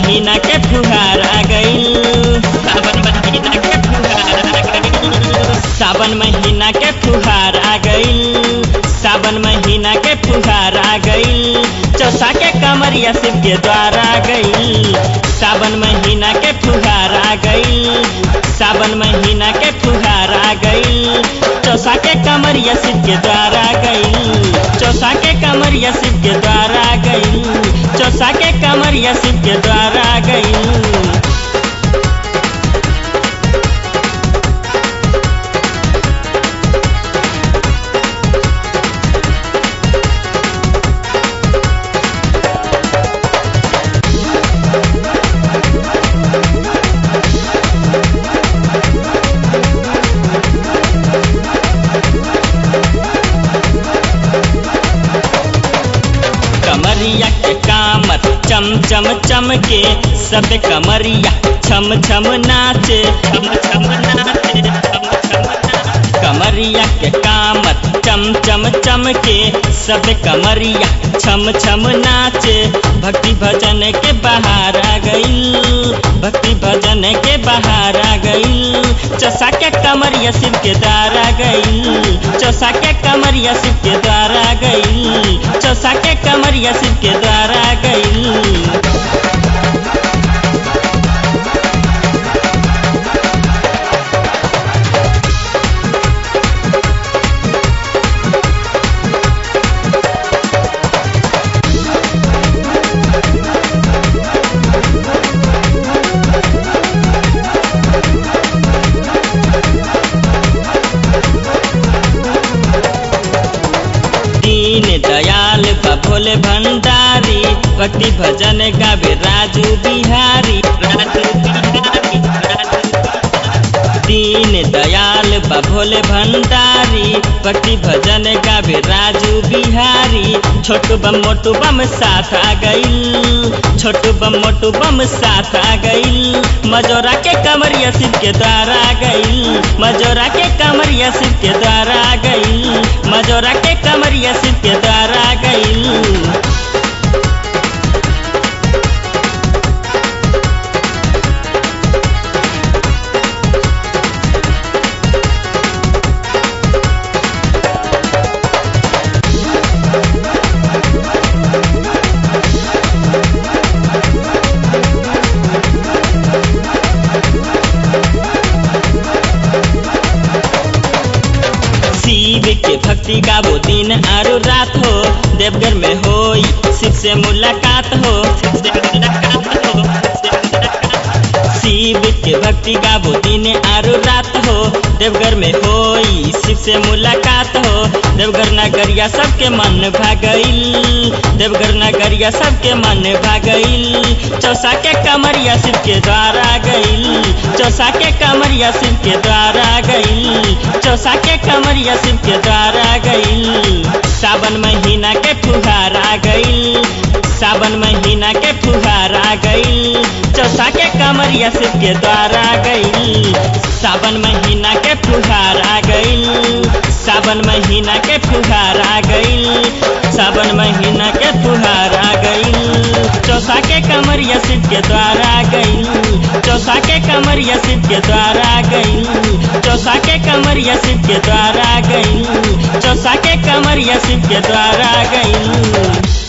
महीना के फुहार आ गईल सावन महीना के फुहार आ गईल सावन महीना के फुहार आ गईल सावन महीना के फुहार आ गईल चौसा के कमरिया शिव के द्वार आ गईल सावन महीना के फुहार आ गईल सावन महीना के फुहार आ गईल चौसा के कमरिया शिव के द्वार आ गईल चौसा के कमरिया शिव के द्वार आ गईल चौसा के कमरिया शिव के द्वार आ गईल कमरिया के कामत चम चम चम के सब कमरिया छम छम नाचे छम छम नाचे छम छम नाचे। कमरिया के कामत चम चम चम के सब कमरिया छम छम नाचे भक्ति भजन के बाहर आ गई भक्ति भजन के बाहर आ गई चौसा के कमरिया शिव के द्वार आ गई चौसा के कमरिया शिव के द्वार आ गई चौसा के कमरिया शिव के द्वार आ गई दीन दयाल बा भोले भंडारी भक्ति भजन गावे राजू बिहारी राजू बिहारी राजू दीन दयाल बा भोले भंडारी भक्ति भजन गावे राजू बिहारी छोटू बम मोटू बम साथ आ गईल छोटू बम मोटू बम साथ आ गईल मजोरा के कमरिया शिव के द्वार आ गईल मजोरा के कमरिया शिव के द्वार आ गईल मजोरा के कमरिया शिव के द्वार आ गईल शिव के भक्ति गावो दिन आरो रात हो देवघर में होई शिव से मुलाकात हो शिव से मुलाकात हो शिव से मुलाकात। शिव के भक्ति गावो दिन आरो रात हो देवघर में होई शिव से मुलाकात हो देवघर नगरिया सबके मन भागईल देवघर नगरिया सबके मन भागईल चौसा के कमरिया शिव के द्वार आ गईल चौसा के कमरिया शिव के द्वार आ गईल चौसा के कमरिया शिव के द्वार आ गईल सावन महीना के फुहार आ गईल सावन महीना के फुहार आ गईल चौसा के कमरिया शिव के द्वार आ गईल सावन महीना के फुहार आ गईल सावन महीना के फुहार आ गईल सावन महीना के फुहार आ गईल चौसा के कमरिया शिव के द्वार आ गईल चौसा के कमरिया शिव के द्वार आ गईल चौसा के कमरिया शिव के द्वार आ गईल चौसा के कमरिया शिव के द्वार आ गईल